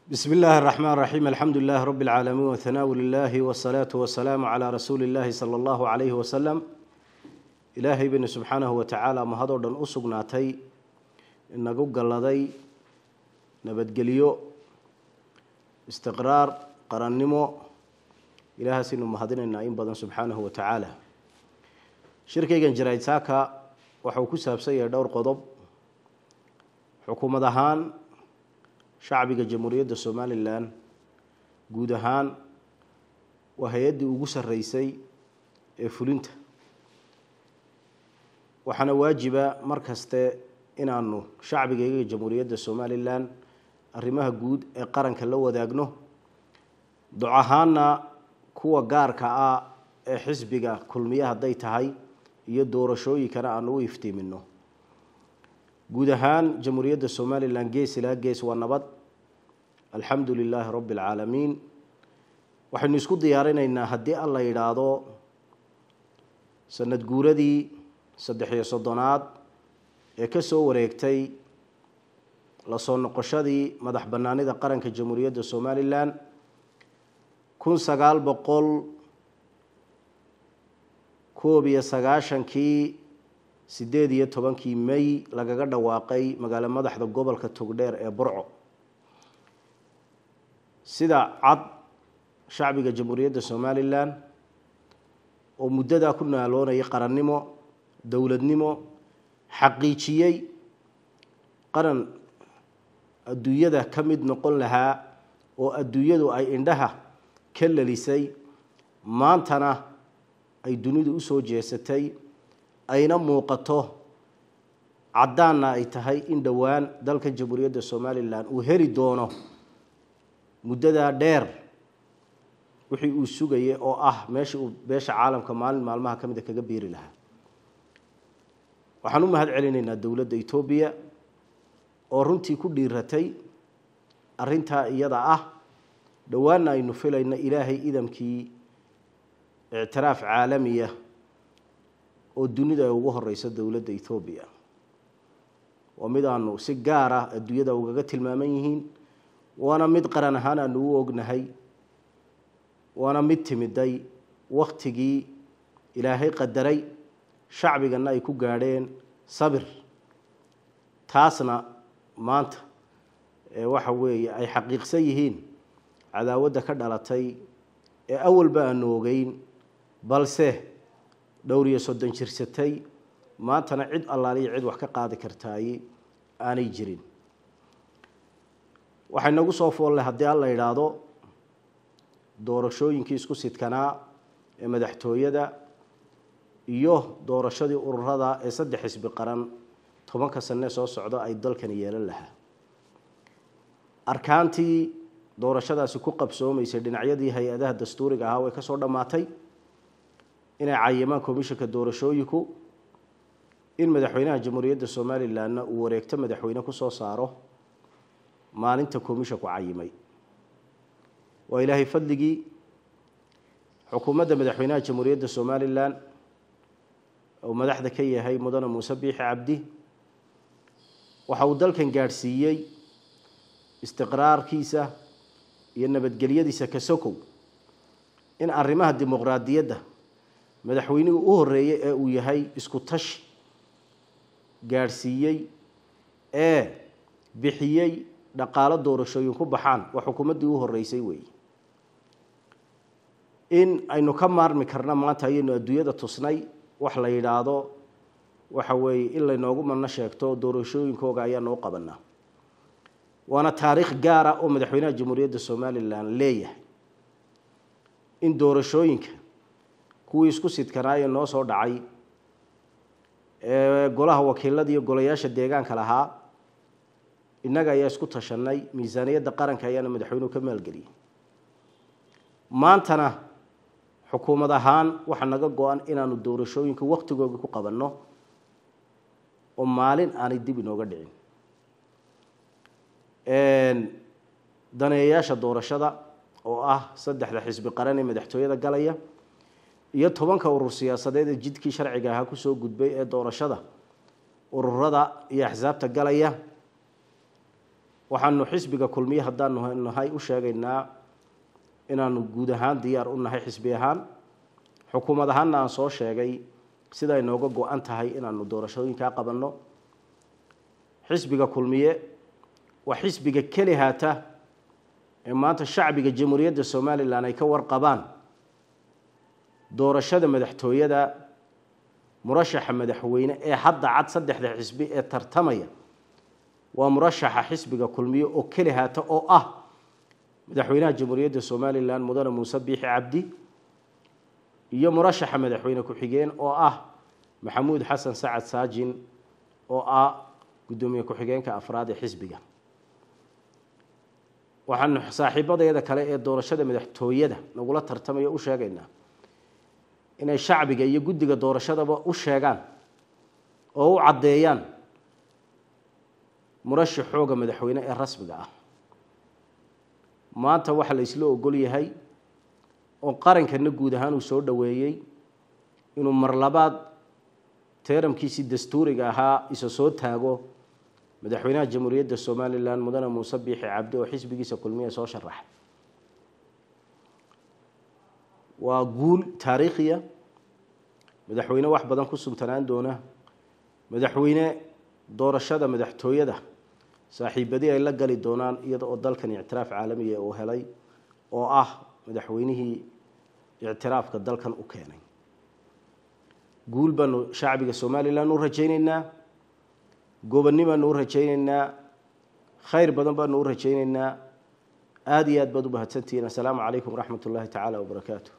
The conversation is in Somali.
bsm اllahi الرحmn الرaxيm alxamdu lilah rb اlcaalamiin whanaaءu lilahi wالsalaaةu wasalaamu calى rasuuli اllahi salى اllahu عalayhi wasalam ilaahay baynu subxaanahu watacaala mahadoo dhan u sugnaatay inagu galladay nabadgelyo istiqraar qarannimo ilahaasaynu mahadinaynaa in badan subxaanahu wa tacaala shirkaygan jaraydsaaka waxa uu ku saabsan yahay dhowr qodob xukuumad ahaan shacbiga jamhuuriyadda somalilan guud ahaan waa hay-addii ugu sarreysay ee fulinta waxaana waajiba mar kaste inaanu shacbigayga jamhuuriyadda somalilan arrimaha guud ee qaranka la wadaagno doc ahaana kuwa gaarka ah ee xisbiga kulmiye hadday tahay iyo doorashooyinkana aanu u iftiimino guud ahaan jamhuuriyadda somalilan gees ilaa gees waa nabad alxamdu lilaahi rabbi alcaalamiin waxaynu isku diyaarinaynaa haddii alla yidhaahdo sanad guuradii saddex-iyo soddonaad ee ka soo wareegtay lasoo noqoshadii madax bannaanida qaranka jamhuuriyadda somalilan kun sagaal boqol koob iyo sagaashankii sideed iyo tobankii may lagaga dhawaaqay magaalo madaxda gobolka togdheer ee burco sida cad shacbiga jamhuuriyadda somalilan oo muddadaa ku naaloonayay qarannimo dowladnimo xaqiijiyey qaran adduunyada ka mid noqon lahaa oo adduunyadu ay indhaha ka lalisay maantana ay dunidu usoo jeesatay ayna muuqato caddaanna ay tahay in dhowaan dalka jamhuuriyadda somalilan uu heli doono muddadaa dheer wixii uu sugayay oo ah meeshii uu beesha caalamka maalin maalmaha ka mida kaga biiri lahaa waxaan u mahad celinaynaa dowladda etoobiya oo runtii ku dhiiratay arrintaa iyada ah dhowaanna aynu filayno ilaahay idamkii ictiraaf caalamiya oo dunida ay ugu horeyso dowladda ethoobiya waa mid aanu si gaar ah adduunyada ugaga tilmaaman yihiin waana mid qaran ahaan aanu u ognahay waana mid timiday waktigii ilaahay qadaray shacbigana ay ku gaadheen sabir taasna maanta waxa weeye ay xaqiiqsan yihiin cadaawadda ka dhalatay ee awalba aanu ogeyn balse dhowr iyo soddon jirsatay maantana cid allaaliya cid wax ka qaadi kartaay aanay jirin waxay nagu soo foollay haddii alla yidhaahdo doorashooyinkii isku sidkanaa ee madaxtooyada iyo doorashadii ururada ee saddex xisbi qaran tobanka sanee soo socda ay dalkani yeelan lahaa arkaantii doorashadaasi ku qabsoomaysay dhinacyadii hay-adaha dastuuriga ahaa way ka soo dhammaatay inay cayimaan komishanka doorashooyinku in madaxweynaha jamhuuriyadda somalilanna uu wareegto madaxweyne kusoo saaro maalinta komishanku cayimay waa ilaahay fadligii xukuumadda madaxweynaha jamhuuriyadda somalilan uu madaxda ka yahay mudane muuse biixi cabdi waxa uu dalkan gaadhsiiyey istiqraarkiisa iyo nabadgelyadiisa ka sokow in arrimaha dimuqraadiyadda madaxweynihii u horeeyey ee uu yahay isku tashi gaadhsiiyey ee bixiyey dhaqaalo doorashooyin ku baxaan waa xukuumaddii u horeysay weeye in aynu ka maarmi karna maanta ayaynu adduunyada tusnay wax la yidhaahdo waxa weeye in laynoogu madno sheegto doorashooyinkooga ayaanu u qabanaa waana taariikh gaara oo madaxweynaha jamhuuriyadda somalilan leeyahay in doorashooyinka kuwii isku sidkanaaye noo soo dhacay ee golaha wakiilada iyo golayaasha deegaanka lahaa innaga ayaa isku tashanay miisaaniyadda qaranka ayaana madaxweynuhu ka maalgeliyey maantana xukuumad ahaan waxaa naga go-an inaanu doorashooyinka waktigooga ku qabanno oo maalin aanay dib inooga dhicin daneeyayaasha doorashada oo ah saddexda xisbi qaran ee madaxtooyada galaya iyo tobanka urur siyaasadeed ee jidkii sharciga ahaa kusoo gudbay ee doorashada ururada iyo axsaabta galaya waxaanu xisbiga kulmiye haddaanu nahay u sheegaynaa inaanu guud ahaan diyaar u nahay xisbi ahaan xukuumad ahaanna aan soo sheegay sida ay nooga go-an tahay inaanu doorashooyinkaa qabanno xisbiga kulmiye waa xisbiga keli haata ee maanta shacbiga jamhuuriyadda somalilan ay ka warqabaan doorashada madaxtooyada murashaxa madaxweyne ee hadda cad saddexda xisbi ee tartamaya waa murashaxa xisbiga kulmiye oo keli haata oo ah madaxweynaha jamhuuriyadda somalilan mudane muuse biixi cabdi iyo murashaxa madaxweyne ku-xigeen oo ah maxamuud xasan sacad saajin oo ah guddoomiye ku-xigeenka afraad ee xisbiga waxaanu saaxiibadeeda kale ee doorashada madaxtooyada nagula tartamaya u sheegaynaa inay shacbiga iyo guddiga doorashadaba u sheegaan oo u caddeeyaan murashax xooga madaxweyne ee rasmiga ah maanta waxaa la isla ogol yahay oo qarankana guud ahaan uu soo dhoweeyey inuu mar labaad teeramkiisii dastuuriga ahaa isa soo taago madaxweynaha jamhuuriyadda somalilan mudane muuse biixi cabdi oo xisbigiisa kulmiya soo sharaxay waa guul taariikhiya madaxweyne wax badan ku suntanaan doona madaxweyne doorashada madaxtooyada saaxiibadii ay la gali doonaan iyada oo dalkan ictiraaf caalamiya uu helay oo ah madaxweynihii ictiraafka dalkan u keenay guul baanu shacbiga somalilan u rajayneynaa gobanni baanu u rajayneynaa khayr badan baanu u rajayneynaa aada iyo aad baad u mahadsantihiin assalaamu calaykum waraxmat ullaahi tacaala wabarakaatu